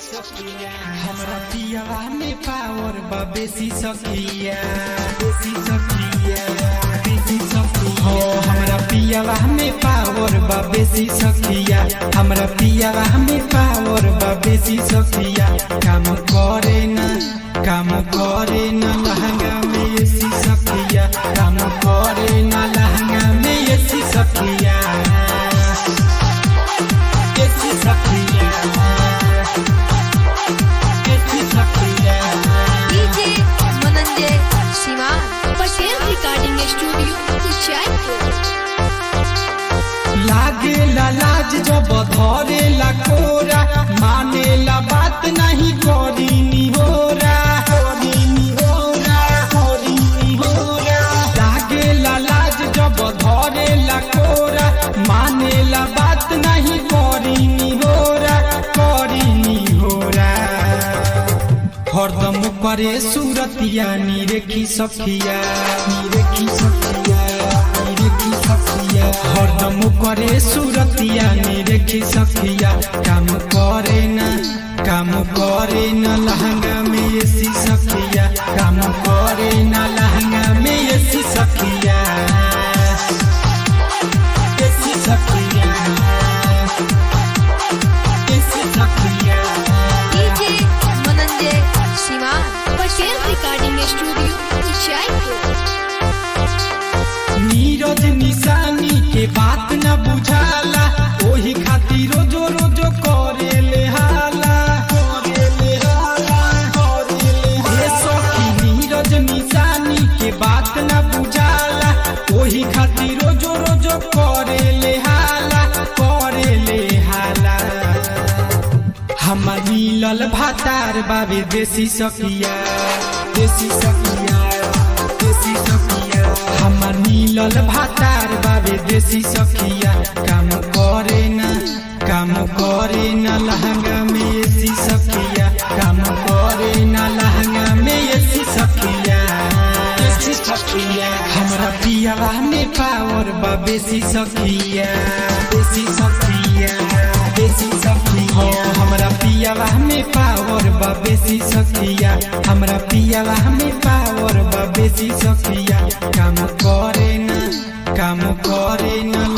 हमरा पियावा में पावर बा बेसी सकिया बेसी सकिया बेसी सकिया हो हमरा पियावा में पावर बा बेसी सकिया हमरा पियावा में पावर बा बेसी सकिया काम करे ना काम करे ना लहंगा में एसी सकिया काम करे ना लहंगा में एसी सकिया एसी सकिया एसी सकिया DJ Mananjay Shivan Patel recording studio Jaipur लागे ला लाज जब धरे ला कोरा माने ला बात नहीं करी निहोरा करी निहोरा करी निहोरा लागे ला लाज जब धरे ला कोरा माने ला बात नहीं करी निहोरा करी निहोरा हरदम करे सूरतिया निरेखी सखिया निरेखी सखिया निरेखी सखिया हरदम करे सूरतिया निरेखी सखिया काम करे ना काम करे ना लहंगा में एसी सखिया काम करे ना लहंगा में एसी सखिया एसी सखिया एसी सखिया DJ Mananjay Shivan Patel recording studio Jaipur Neeraj निशानी के बात न बुझाला ओही खातिर रोजो रोजो करे ले हाला करे ले हाला करे ले हाला। ए सखी नीरज निशानी के बात न बुझाला ओही खातिर रोजो रोजो करे ले हाला करे ले हाला हमर मिलल भातार बाबे देसी सकिया देसी सकिया देसी सकिया हमर मिलल भातार बाबे देसी सकिया काम करे ना काम करे ना लहंगा में एसी सकिया काम करे ना लहंगा में एसी सकिया एसी सकिया हमरा पियावा में पावर बा बेसी सकिया बेसी सकिया बेसी सकिया हो हमरा पियावा में पावर बा बेसी सकिया हमरा पियावा में पावर बा बेसी सकिया काम करे ना काम करे ना